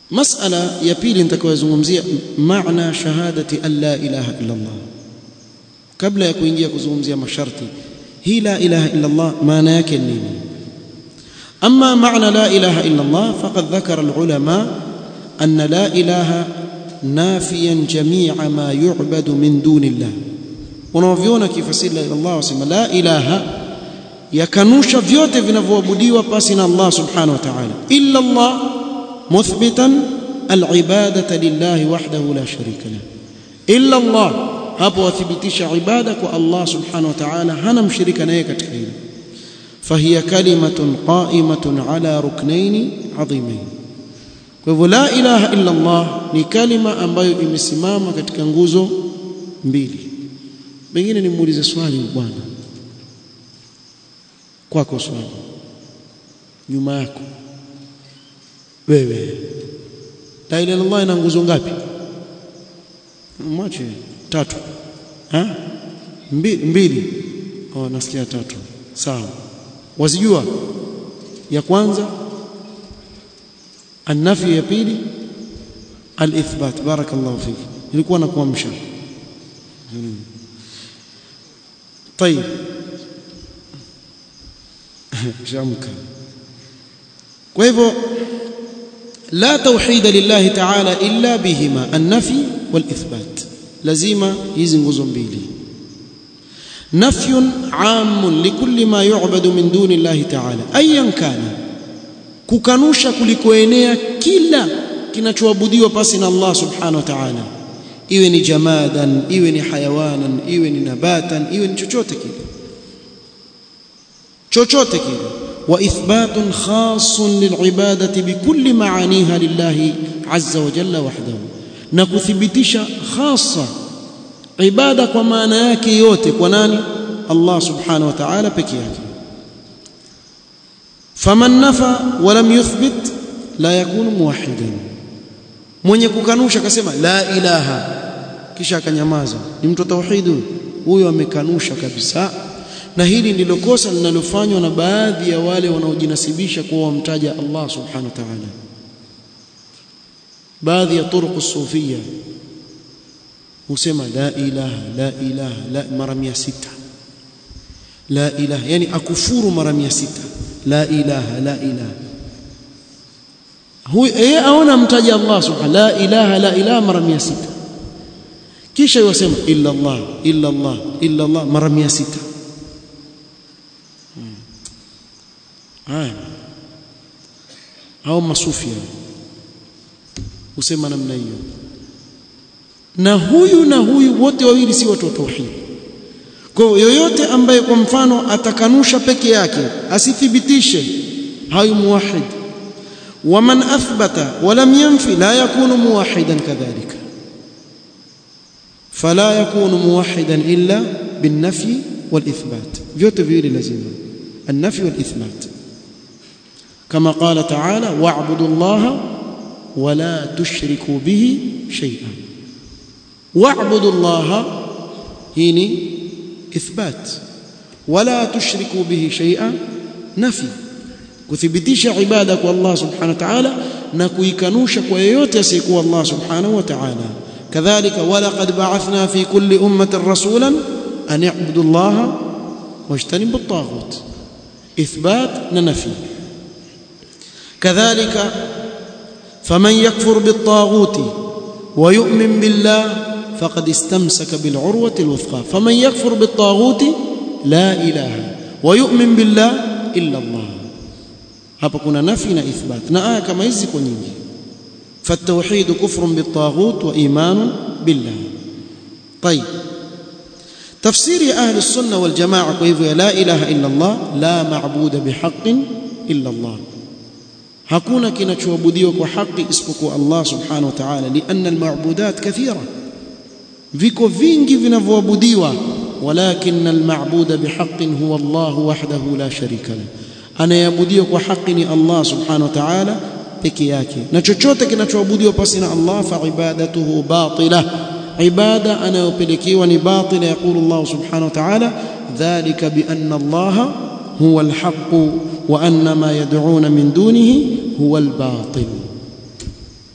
masala ya pili nitakayozungumzia maana shahadati an la ilaha illa Allah kabla ya kuingia kuzungumzia masharti hii la ilaha illa Allah maana yake nini أما معنى لا إله إلا الله فقد ذكر العلماء أن لا إله نافيا جميع ما يعبد من دون الله ونوفيونا كيف سير إلى الله وسلم لا إله yakanusha vyote vinavyoabudiwa pasi na Allah subhanahu wa ta'ala illa Allah muthbitan al-ibadata lillahi wahdahu la sharika lah illa Allah hapo wathibitisha ibada kwa Allah subhanahu wa ta'ala hana mshirika naye katika hilo فهي كلمة قائمة على ركنين عظيمين kwa hivyo la ilaha illa Allah ni kalima ambayo imesimama katika nguzo mbili pengine nimuulize swali bwana kwako swali nyuma yako wewe la ilaha illa Allah ina nguzo ngapi mwache tatu ha mbili mbili oh nasikia tatu sawa wazijua ya kwanza النفي ya pili alithbat barakallahu fiki nilikuwa nakuamsha طيب shamka kwa hivyo la tauhid lillahi ta'ala illa bihima an-nafi wal-ithbat lazima hizi nguzo mbili نفي عام لكل ما يعبد من دون الله تعالى ايا كان kukanusha kulikoenea kila kinachoabudiwa pasi na Allah subhanahu wa ta'ala iwe ni jamadan iwe ni hayawanan iwe ni nabatan iwe ni chochote kile chochote kile wa ithbatun khasun lilibadati bikulli maaniha lillahi azza wa jalla wahdahu na kuthibitisha khasa ibada kwa maana yake yote kwa nani Allah subhanahu wa ta'ala peke yake faman nafa wa lam yuthbit la yakunu muwahhidan mwenye kukanusha akasema la ilaha kisha akanyamaza ni mtu tauhid huyo amekanusha kabisa na hili ndilo kosa linalofanywa na baadhi ya wale wanaojinasibisha kuwa wamtaja Allah subhanahu wa ta'ala baadhi ya turuq sufia husema la ilaha la ilaha la mara 600 la ilaha yani akufuru mara 600 la ilaha la ilaha huyu yeye aona mtaja Allah subhanahu la ilaha la ilaha mara 600 kisha yosema illa Allah illa Allah illa Allah mara 600 haya au masufia husema namna hiyo na huyu na huyu wote wawili si watu wa tauhid kwa yoyote ambaye kwa mfano atakanusha peke yake asithibitishe hayu muwahid waman athbata walam yanfi la yakunu muwahidan kadhalika fala yakunu muwahidan illa بالنفي والإثبات vyote viwili lazima النفي والإثبات كما قال تعالى واعبدوا الله ولا تشركوا به شيئا واعبدوا الله هيني إثبات ولا تشركوا به شيئا نفي kuthibitisha ibada kwa Allah subhanahu wa ta'ala na kuikanusha kwa yeyote asiyekuwa Allah subhanahu wa ta'ala kadhalika walaqad ba'athna fi kulli ummatin rasulan an i'budu Allah wajtanibu at-taghut ithbat na nafi kadhalika faman yakfur bit-taghut wa yu'min billah فقد استمسك بالعروة الوثقى فمن يكفر بالطاغوت لا إله ويؤمن بالله إلا الله hapa kuna nafi na ithbat na aya kama hizi kwa nyingi فالتوحيد كفر بالطاغوت وإيمان بالله طيب تفسير أهل السنة والجماعة كيف لا إله إلا الله لا معبود بحق إلا الله hakuna kinachoabudiwa kwa haki isipokuwa Allah subhanahu wa ta'ala lianna almabudat kathira viko vingi vinavyoabudiwa walakin almabuda bihaqqin huwa Allah wahdahu la sharika la anayeabudiwa kwa haki ni Allah subhanahu wa ta'ala peke yake na chochote kinachoabudiwa pasi na Allah fa ibadatuhu batila ibada anayopelekewa ni batila yaqulu Allah subhanahu wa ta'ala dhalika bi anna Allah huwa alhaq wa anna ma yad'una min dunihi huwa albatil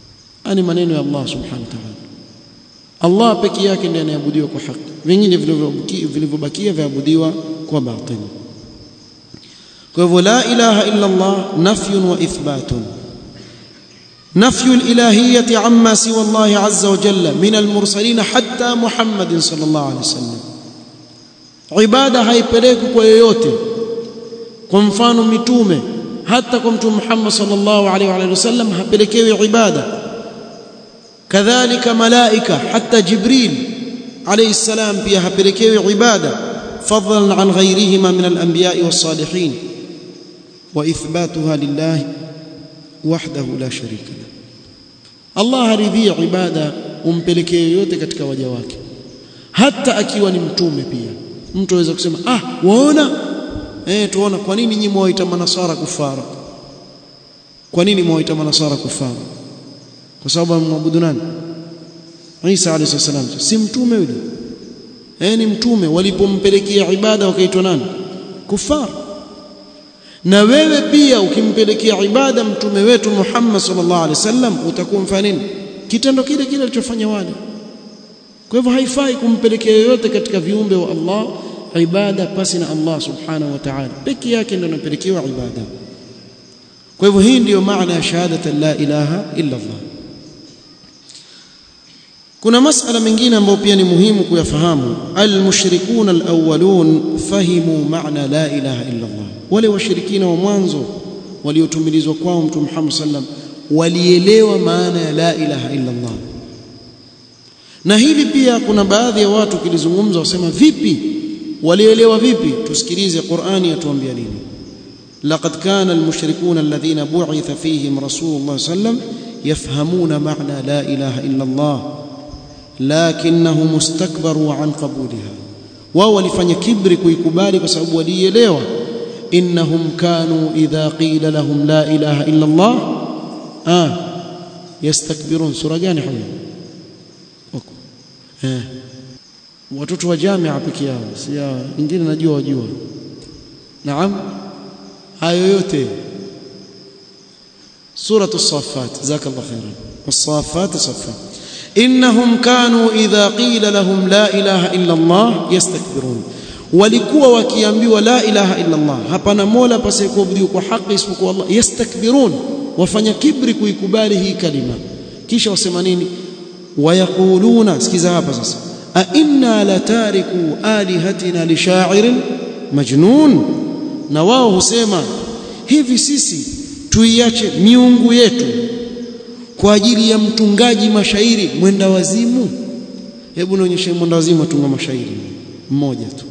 ani maneno ya Allah subhanahu wa ta'ala Allah peke yake ndiye anayeabudiwa kwa haki vingine vilivyobakia vaabudiwa kwa batili kwa hivyo la ilaha illa Allah nafyun wa ithbatun نفي الإلهية عما سوى الله عز وجل من المرسلين حتى محمد صلى الله عليه وسلم عبادة haipeleki kwa yoyote kwa mfano mitume hata kwa mtume Muhammad sallallahu alaihi wa sallam hapelekewi ibada kadhalika malaika hata Jibril alayhi salam pia hapelekewi ibada fadlan an ghayrihima min al-anbiya'i was-salihin wa ithbatuha lillahi wahdahu la sharika lahu Allah haridhii ibada umpelekee yote katika waja wake hata akiwa ni mtume pia mtu aweza kusema ah waona eh tuona kwa nini nyinyi mwaita manasara kufara kwa nini mwaita manasara kufara kwa sababu mwabudu nani Isa alayhi salam si mtume yule eh ni mtume walipompelekea ibada wakaitwa nani kufara na wewe pia ukimpelekea ibada mtume wetu Muhammad sallallahu alaihi wasallam utakuwa mfanya nini kitendo kile kile alichofanya wale kwa hivyo haifai kumpelekea yoyote katika viumbe wa Allah ibada pasi na Allah subhanahu wa ta'ala peke yake ndio anapelekewa ibada kwa hivyo hii ndiyo maana ya shahadata la ilaha illa Allah kuna masala mengine ambayo pia ni muhimu kuyafahamu almushrikuna alawwalun fahimu maana la ilaha illa Allah wale washirikina wa mwanzo waliotumilizwa kwao mtume Muhammad sallam walielewa maana ya la ilaha illa Allah na hili pia kuna baadhi ya watu kilizungumza wasema vipi walielewa vipi tusikilize Qur'ani yatuambia nini laqad kana almushrikuna alladhina bu'itha fihim rasulullah sallam yafhamuna maana la ilaha illa Allah lakinnahum mustakbaru an qabuliha wao walifanya kibri kuikubali kwa sababu walielewa innahum kanu idha qila lahum la ilaha illa Allah ah yastakbirun sura gani hayo eh watoto wa jamia peke yao si wengine najua wajua naam hayo yote سورة الصافات جزاك الله خيرا والصافات صفا إنهم كانوا إذا قيل لهم لا إله إلا الله يستكبرون walikuwa wakiambiwa la ilaha illa Allah hapana mola pasiyekuabudiwa kwa haki isipokuwa Allah yastakbirun wafanya kibri kuikubali hii kalima kisha wasema nini wayaquluna sikiza hapa sasa a inna latariku alihatina lishairin majnun na wao husema hivi sisi tuiache miungu yetu kwa ajili ya mtungaji mashairi mwenda wazimu hebu nionyeshe mwenda wazimu atunga mashairi mmoja tu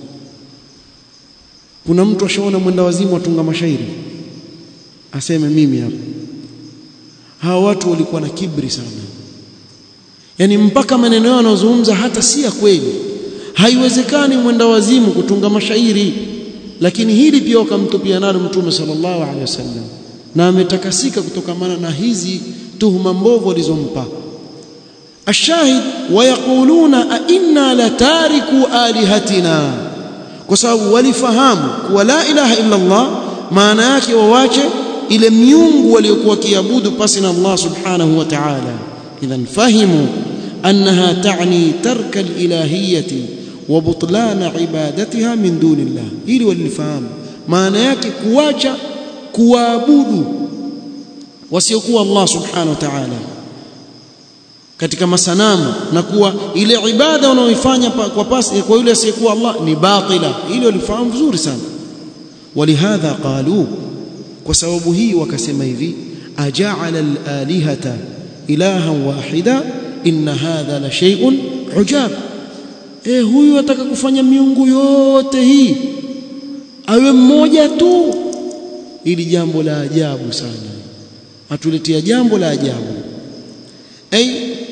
kuna mtu ashaona mwenda wazimu atunga mashairi aseme mimi hapa hawa watu walikuwa na kibri sana yani mpaka maneno yao yanayozungumza hata si ya kweli haiwezekani mwenda wazimu kutunga mashairi lakini hili pia wakamtupia nalo mtume sallallahu alaihi wasallam na ametakasika kutokamana na hizi tuhuma mbovu walizompa ashahid wayaquluna a inna latariku alihatina kwa sababu walifahamu kuwa la ilaha illa Allah maana yake wawache ile miungu waliokuwa kiabudu pasi na Allah subhanahu wa ta'ala idhan fahimu annaha ta'ni tarka alilahiyati wa butlan ibadatiha min dunillah ili walifahamu maana yake kuacha kuabudu wasiokuwa Allah subhanahu wa ta'ala katika masanamu na kuwa ile ibada unaoifanya kwa pasi kwa yule asiyekuwa Allah ni batila hilo lifahamu vizuri sana walihadha qalu kwa sababu hii wakasema hivi aja'ala al-alihata ilahan wahida inna hadha la shay'un ujab eh huyu ataka kufanya miungu yote hii awe mmoja tu ili jambo la ajabu sana atuletea jambo la ajabu ay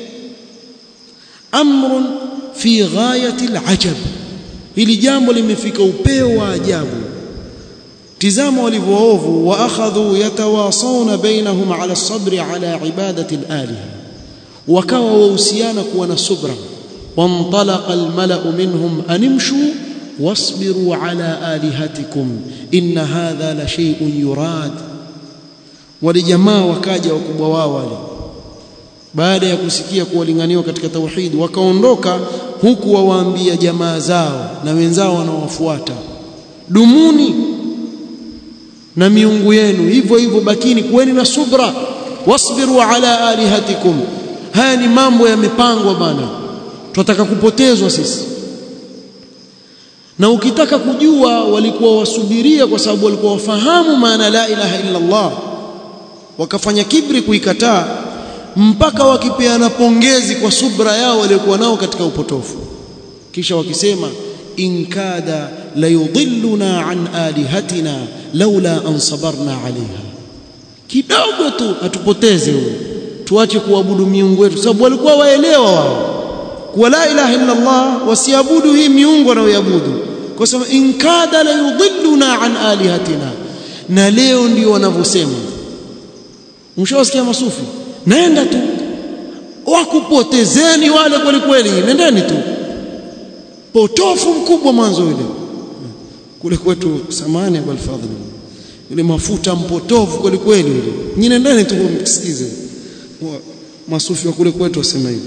amrun fi ghayati alajab hili jambo limefika upeo wa ajabu tizama walivyoovu wa akhadhu yatawasawna bainahum ala sabri ala ibadati alaliha wakawa wahusiana kuwa na subra وانطلق الملأ منهم أن امشوا واصبروا على آلهتكم إن هذا لشيء يراد ولجماعة وكاجا وكبوا wale baada ya kusikia kuwalinganiwa katika tauhid wakaondoka huku wawaambia jamaa zao na wenzao wanaowafuata dumuni na miungu yenu hivyo hivyo bakini kuweni na subra wasbiru ala alihatikum haya ni mambo yamepangwa bana tunataka kupotezwa sisi na ukitaka kujua walikuwa wasubiria kwa sababu walikuwa wafahamu maana la ilaha illa Allah wakafanya kibri kuikataa mpaka wakipeana pongezi kwa subra yao waliokuwa nao katika upotofu kisha wakisema in kada la yudilluna an alihatina laula an sabarna alaiha kidogo tu atupoteze huyo tuache kuabudu miungu yetu sababu walikuwa waelewa wao kuwa la ilaha illa Allah wasiabudu hii miungu wanayoabudu kwa sababu in kada la yudilluna an alihatina na leo ndio wanavyosema mshawasikia masufi nenda tu wakupotezeni wale kweli kweli nendeni tu potofu mkubwa mwanzo ile kule kwetu samani abul fadhil ile mafuta mpotofu kweli kweli ile nyinyi nendeni tu msikize masufi wa kule kwetu wasema hivi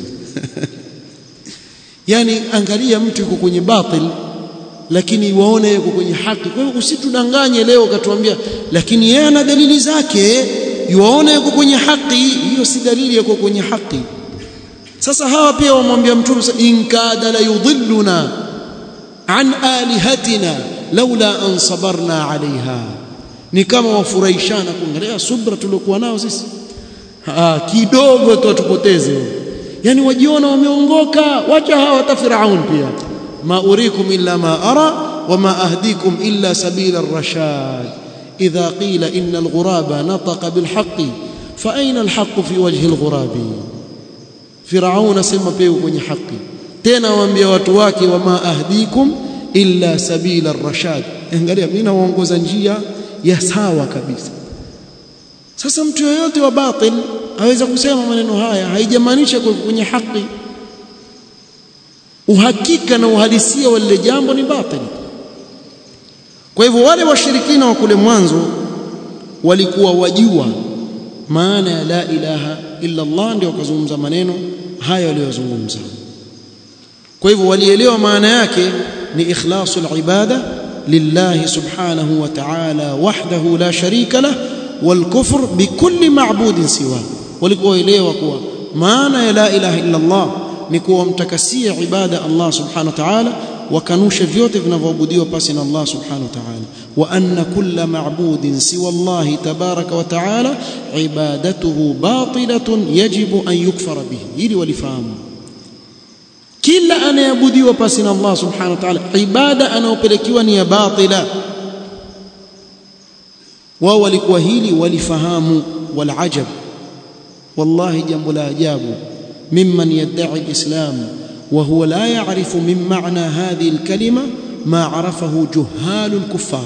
yani angalia mtu yuko kwenye batil lakini waone yuko kwenye haki kwa hiyo usitudanganye leo katuambia lakini yeye ana dalili zake yuwaone yuko kwenye haki hiyo si dalili yuko kwenye haki sasa hawa pia wamwambia mtume in kada la yudhilluna an alihatina laula an sabarna alaiha ni kama wafurahishana kuangalia subra tuliokuwa nao sisi ah kidogo tu atupoteze yani wajiona wameongoka wacha hawa hata firaun pia ma urikum illa ma ara wama ahdikum illa sabila ar-rashad idha qila inna al-ghuraba nataqa bil haqqi fa ayna al-haqqu fi wajhi al-ghurabi firaun asema pia kwenye haki tena waambia watu wake wama ahdikum illa sabila ar-rashad angalia mimi naongoza njia ya sawa kabisa sasa mtu yoyote wa batil aweza kusema maneno haya haijamaanisha kwenye haki uhakika na uhalisia wa lile jambo ni batil kwa hivyo wale washirikina wa kule mwanzo walikuwa wajua maana ya la ilaha illa Allah ndio wakazungumza maneno haya waliyozungumza kwa hivyo walielewa maana yake ni ikhlasul ibada lillahi subhanahu wa ta'ala wahdahu la sharika lah والكفر بكل معبود سواه walikuwa waelewa kuwa maana ya la ilaha illa Allah ni kuwa mtakasia ibada Allah subhanahu wa ta'ala wakanusha vyote vinavyoabudiwa pasi na Allah subhanahu wa ta'ala wa anna kulla ma'budin siwa Allah tabaraka wa ta'ala ibadatuhu batilatun yajibu an yukfara bihi ili walifahamu kila anayeabudiwa pasi na Allah subhanahu wa ta'ala ibada anayopelekiwa ni ya batila wao walikuwa hili walifahamu walajab wallahi jambo la ajabu mimman yad'i alislam wa huwa la ya'rifu min ma'na hadhihi alkalima ma 'arafahu juhalu alkuffar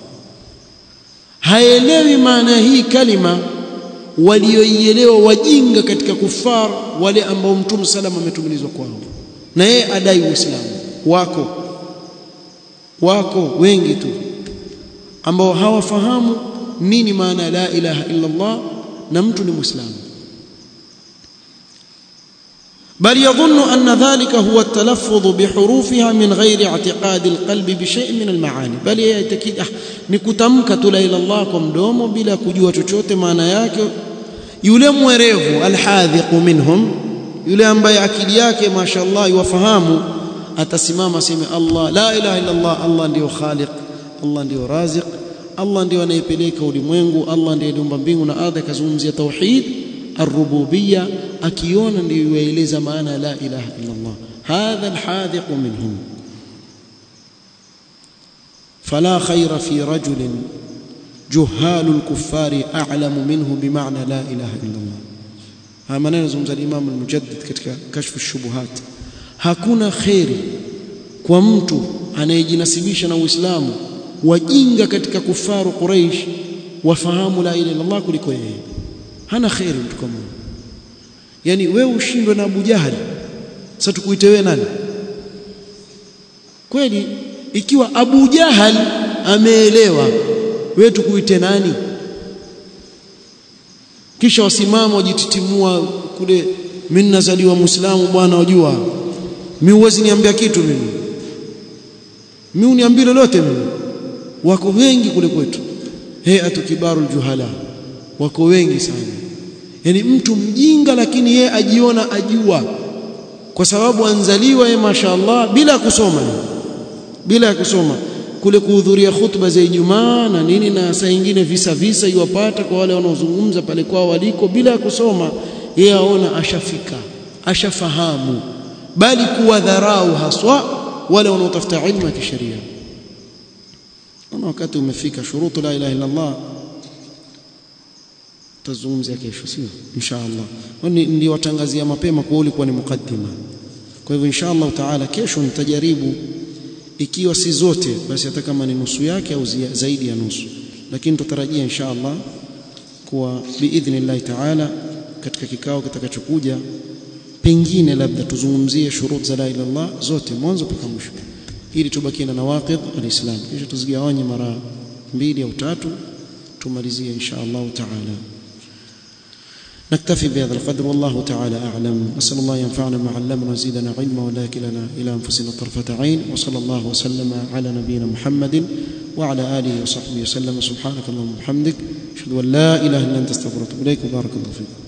haelewi maana hii kalima walioielewa wajinga katika kufar wale ambao mtume salama ametumilizwa kwao na yeye adai uislamu wako wako wengi tu ambao hawafahamu nini maana la ilaha illa Allah na mtu ni muislamu بل يظن أن ذلك هو التلفظ بحروفها من غير اعتقاد القلب بشيء من المعاني بل يتكيد ah, ni kutamka tu la ila Allah kwa mdomo bila kujua chochote maana yake yule mwerevu alhadhiqu minhum yule ambaye akili yake mashaallah yuwafahamu atasimama aseme Allah la ilaha illa Allah Allah ndio khaliq Allah ndio raziq Allah ndio anayepeleka ulimwengu Allah ndiye aliumba mbingu na ardhi akazungumzia tauhid الربوبيه akiona ndio yaeleza maana la ilaha illa Allah hadha alhadhiq minhum فلا خير في رجل جهال الكفار اعلم منه بمعنى لا اله الا الله haya maneno zungumza Imam al-Mujaddid katika kashfu shubuhat hakuna khairi kwa mtu anayejinasibisha na Uislamu wajinga katika kufaru Quraysh wafahamu la ilaha illa Allah kuliko yeye hana khairi mtu kama huyo yani wewe ushindwe na Abu Jahali sasa tukuite wewe nani kweli ikiwa Abu Jahal ameelewa wewe tukuite nani kisha wasimama wajititimua kule mimi nazaliwa muislamu bwana wajua mimi huwezi niambia kitu mimi mimi uniambie lolote mimi wako wengi kule kwetu hayatu kibarul juhala wako wengi sana yani mtu mjinga lakini yeye ajiona ajua kwa sababu anzaliwa yeye mashaallah bila kusoma bila ya kusoma kule kuhudhuria khutba za Ijumaa na nini na saa nyingine visa visa iwapata kwa wale wanaozungumza pale kwao waliko bila ya kusoma yeye aona ashafika ashafahamu bali kuwadharau haswa wale wanaotafuta ilmu ya kisheria na wakati umefika shurutu la ilaha illa Allah tazungumzia kesho sio inshallah kwani niliwatangazia mapema kwa ulikuwa ni mukaddima kwa hivyo inshallah taala kesho nitajaribu ikiwa si zote basi hata kama ni nusu yake au zaidi ya nusu lakini tutarajia inshallah kuwa biidhnillah taala katika kikao kitakachokuja pengine labda tuzungumzie shurut za la ilaha illallah zote mwanzo mpaka mwisho ili tubakie na nawaqid alislam kisha tuzigawanye mara mbili au tatu tumalizie insha Allah taala نكتفي بهذا القدر والله تعالى أعلم نسأل الله ينفعنا ما علمنا ويزيدنا علما ولا كلنا إلى أنفسنا طرفة عين وصلى الله وسلم على نبينا محمد وعلى آله وصحبه وسلم سبحانك اللهم وبحمدك أشهد أن لا إله إلا أنت استغفرك إليك وبارك الله فيك